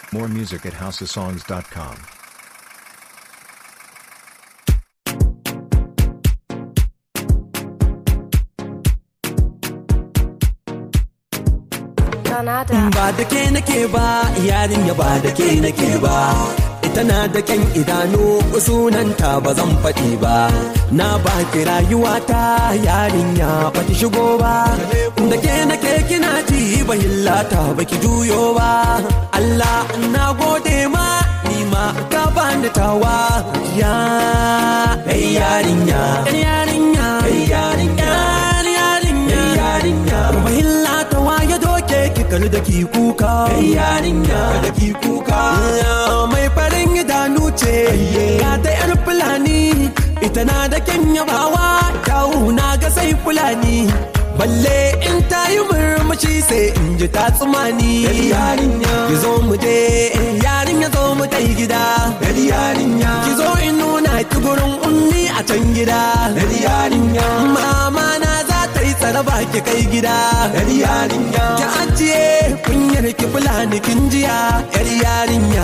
More music at houseofsongs.com. Donada. ba da ke nake ba yarinya ba da ke nake ba ita na da kyan idanu sunanta ba zan faɗi ba na ba ki rayuwata yarinya ba ki shigo ba da ke nake kina ji ba hillata ba ki juyo ba Allah na gode ma ni ma ka bani tawa ya hey yarinya hey yarinya hey yarinya yarinya yarinya ba hillata wa ya doke ki kar da ki kuka yarinya da ki kuka mai farin idanu ce ya ta yar fulani ita na da kyan yabawa kyawu na ga sai fulani balle in ta yi murmushi sai in ji ta tsumani yarinya ki zo mu je yarinya zo mu tai gida yarinya ki zo in nuna ki gurin ummi a can gida yarinya mama na za ta yi tsaraba ki kai gida yar yarinya ki ajiye kunyar ki fulani kin jiya yar yarinya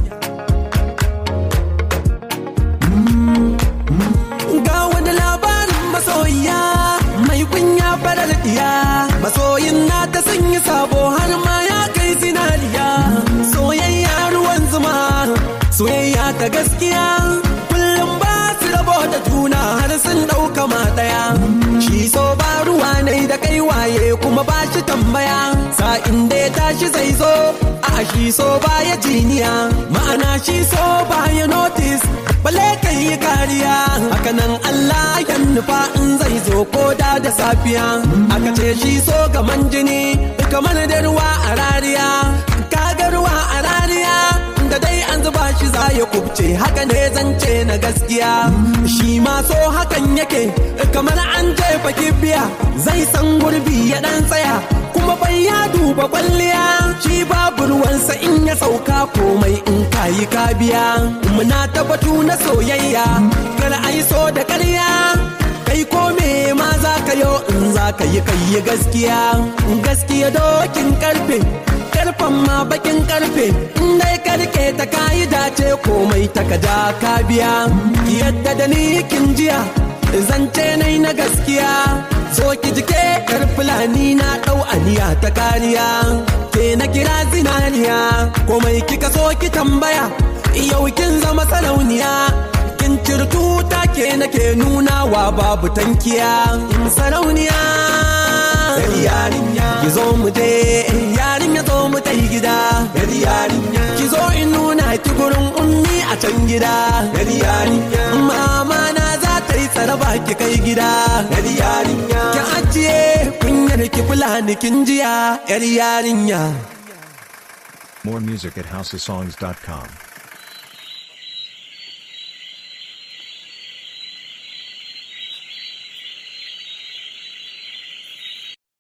ga wani labarin masoyiya mai kunya farar diya masoyin na ta sanya sabo har ma ya kai zinariya soyayya ruwan zuma soyayya ta gaskiya kullum ba su rabo da juna har sun ɗauka ma ɗaya shi so ba ruwa ne da kai waye kuma ba shi tambaya sa'in da ya tashi zai zo a shi so ba ya jiniya ma'ana shi so ba ya notice bale kai yi kariya hakanan Allah ya nufa in zai zo ko da da safiya aka ce shi so gaman jini kamar da ruwa a rariya kaga ruwa a rariya da dai an zuba shi za ya kubce haka ne zance na gaskiya shi ma so hakan yake kamar an jefa kibiya zai san gurbi ya dan tsaya kuma bai ya duba kwalliya shi babu ruwansa in ya sauka komai in kayi ka biya muna ta batu na soyayya kar ai so da ƙarya kai ko me ma za ka yo in za ka yi kai yi gaskiya gaskiya dokin karfe karfan ma bakin karfe in dai karke ta kayi dace komai ta kaja ka biya yadda da ni kin jiya zance nai na gaskiya zo ki jike yar fulani na dau aniya ta kariya ke na kira zinaniya komai kika so ki tambaya yau kin zama sarauniya kin cirtu ta ke nake nunawa babu tankiya sarauniya yarinya ki zo mu je yarinya zo mu tai gida yarinya ki zo in nuna ki gurin ummi a can gida yarinya mama na za ta yi tsaraba ki kai gida yarinya ki ajiye kunyar ki fulani kin jiya yar yarinya More music at houseofsongs.com.